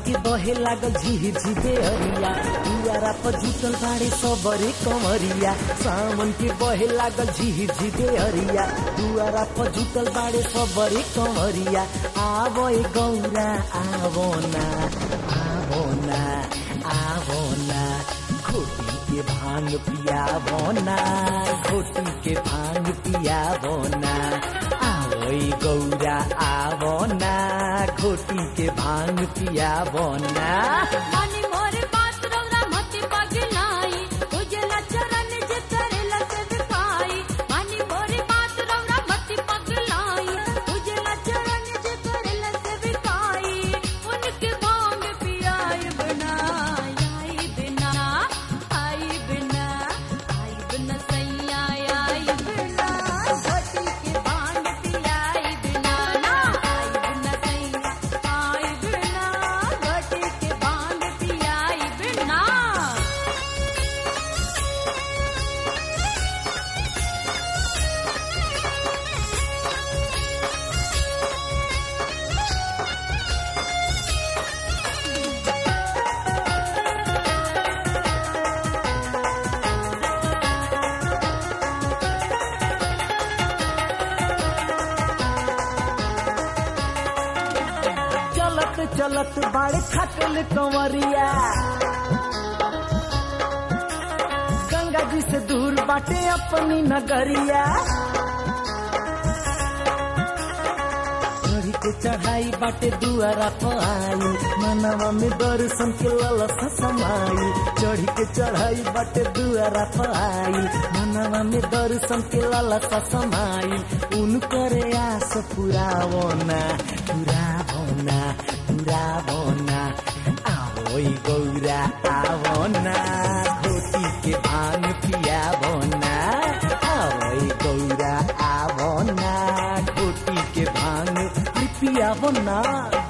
के बहे लागल झिहिर झिपे हरिया दुआरा पर जुटल बाड़े सबरे कमरिया सावन के बहे लागल झिहिर झिपे हरिया दुआरा पर जुटल बाड़े सबरे कमरिया आवो ए गौरा आवो ना आवो ना आवो ना खोटी के भांग पियावो ना खोटी के भांग पियावो ना आवो ए गौरा आवो ना खोटी के भांग पियावो ना मानी मोरे बात रौरा मति पगलाई उजला चरण जे करेला सेवकाई मानी मोरे बात रौरा मति पगलाई उजला चरण जे करेला सेवकाई उनके भांग पियाई बिना आई बिना आई बिना आई बिना सैया आई बिना घटी के भांग पियाई बिना ना आई बिना सैया आई बिना घटी के भांग पियाई बिना चलत चलत बाड़े खटल कंवरिया गंगा जी से दूर बाटे अपनी नगरिया चढ़ी के चढ़ाई बाटे दुआरा पर आई मनवा में दर्शन के ललसा समाई चढ़ी के चढ़ाई बाटे दुआरा पर आई मनवा में दर्शन के ललसा समाई उनकर आस पुरावो ना पुरावो ना पुरावो ना आओ ई गौरा आवो ना घोटी के भांग पियावो ना आओ ई गौरा आवो ना घोटी के भांग पियावो ना